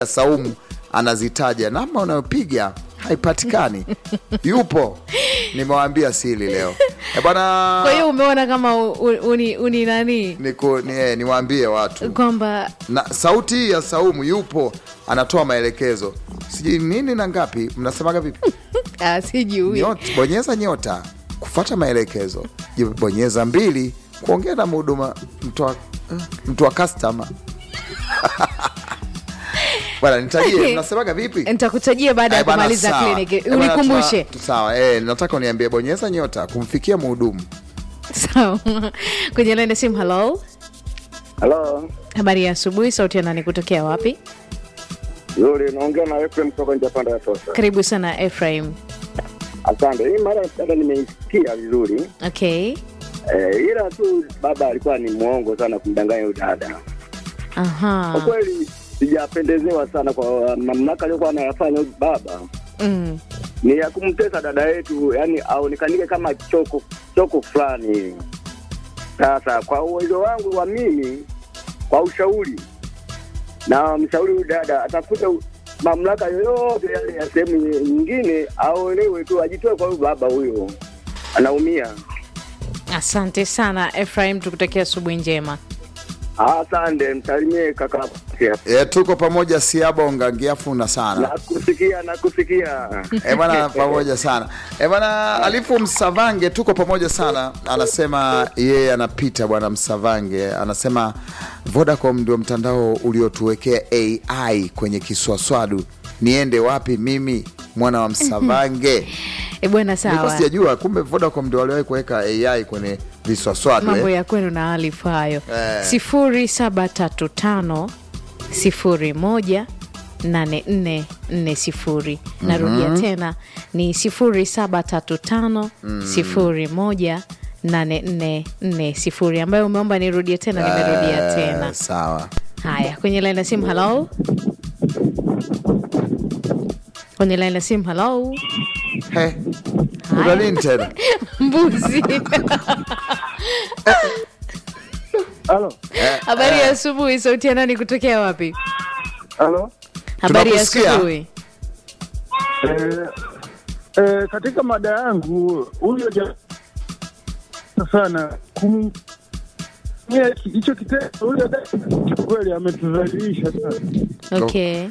Saumu anazitaja, namba unayopiga haipatikani. Yupo, nimewaambia siri leo e bwana. Kwa hiyo umeona kama u- u- uni, uni nani Niku, ni, eh, niwaambie watu kwamba na sauti hii ya Saumu yupo, anatoa maelekezo sijui nini na ngapi, mnasemaga vipi? ah, sijui Nyota, bonyeza nyota kufata maelekezo, Je, bonyeza mbili kuongea na mhuduma mtu wa eh, mtu wa customer bwana, nitajie mnasemaga vipi? nitakutajia baada ya Eh, bwana, kumaliza sawa. kliniki Eh, bwana, unikumbushe tuna- Sawa, eh, nataka uniambie bonyeza nyota kumfikia mhudumu. sawa kwenye laini ya simu halo Halo, habari ya asubuhi sauti ya nani kutokea wapi yule naongea na Efrem kutoka nje ya panda ya Tosa. karibu sana Ephraim Asante. Hii mara dada nimeisikia vizuri okay eh, ila tu baba alikuwa ni mwongo sana kumdanganya huyu dada. Kwa aha kweli sijapendezewa sana kwa mamlaka aliyokuwa anayafanya huyu baba mm. ni ya kumtesa dada yetu, yani aonekanike kama choko choko fulani hivi. Sasa kwa uwezo wangu wa mimi, kwa ushauri na mshauri huyu dada atafute u- mamlaka yoyote yale ya sehemu nyingine, aolewe tu, ajitoe kwa huyu baba huyo, anaumia. asante sana Ephraim tukutakia asubuhi njema Asante, msalimie kaka. E, tuko pamoja Siaba ungangiafuna sana Nakusikia, nakusikia. e bwana, pamoja sana e bwana. Alifu Msavange, tuko pamoja sana. Anasema yeye anapita bwana Msavange, anasema Vodacom ndio mtandao uliotuwekea AI kwenye kiswaswadu. Niende wapi mimi mwana wa Msavange? e bwana Nilikuwa sawa sijajua kumbe Vodacom ndio waliwahi kuweka AI kwenye viswaswadu mambo eh? ya kwenu na alifu hayo Eh. sifuri saba tatu tano sifuri moja nane nne nne sifuri narudia tena ni sifuri saba tatu tano sifuri moja nane nne nne sifuri ambayo umeomba nirudie tena nimerudia Eh, tena sawa haya kwenye laini ya simu halo kwenye laini ya simu halo He, kuna nini tena? mbuzi Halo, habari ya asubuhi sauti ya nani kutokea wapi halo. habari ya Tunakusikia. asubuhi Eh, eh, katika mada yangu huyo ja sana kum Yeah, hicho kitendo huyo dada kweli ametudhalilisha sana. okay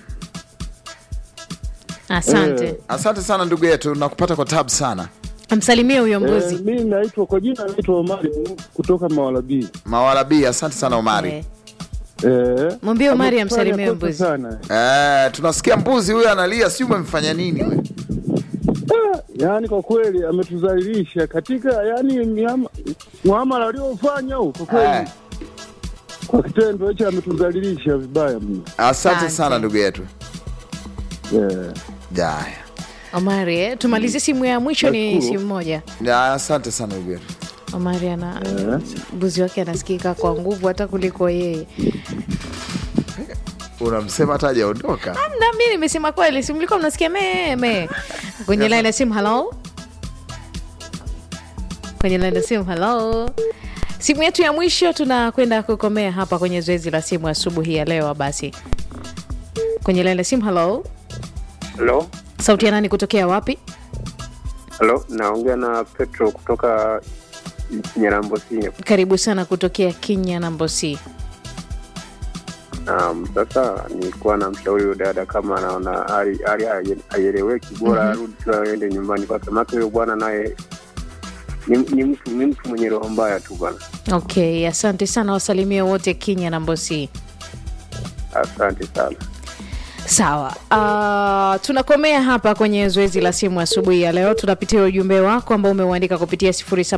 asante Eh. Asante sana ndugu yetu, nakupata kwa tabu sana. msalimie huyo mbuzi Eh, mimi naitwa kwa jina naitwa Omari kutoka Mawalabi. Mawalabi, asante sana Omari. Eh, Eh, Mwambie Omari amefanya amsalimie kosa mbuzi. sana. Eh, tunasikia mbuzi huyo analia, si umemfanya nini we? Ah, yaani kwa kweli ametudhalilisha katika yani miama- muamala aliofanya huu kwa kweli Eh, kwa kitendo hicho ametudhalilisha vibaya mno. asante Asante. sana ndugu yetu. Yeah. Jaya. Omari eh, tumalizie simu ya mwisho ni Nashukuru. simu moja Ya, asante sana ndugu yetu. Omari ana Eh. mbuzi wake anasikika kwa nguvu hata kuliko yeye Unamsema hata hajaondoka. na mi nimesema kweli si mlikuwa mnasikia meme kwenye laini ya simu halo kwenye laini ya simu halo simu yetu ya mwisho tunakwenda kukomea hapa kwenye zoezi la simu asubuhi ya leo basi kwenye laini ya simu halo Halo, sauti ya nani kutokea wapi halo, naongea na Petro kutoka Nyarambosi. karibu sana kutokea kinya na mbosi Um, sasa nilikuwa na mshauri huyo dada kama anaona hali hali haieleweki, bora arudi tu aende nyumbani kwake, maana huyo bwana naye ni, ni mtu ni mtu mwenye roho mbaya tu bwana. okay asante sana wasalimie wote kinya na mbosi Asante sana. sawa uh, tunakomea hapa kwenye zoezi la simu asubuhi ya leo tunapitia ujumbe wako ambao umeuandika kupitia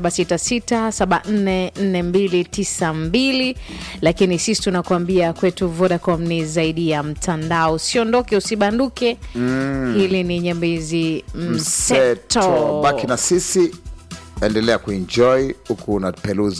0766744292 lakini sisi tunakuambia kwetu vodacom ni zaidi ya mtandao usiondoke usibanduke mm. hili ni nyambizi Mseto, mseto baki na sisi, endelea kuenjoy huku unapeluzi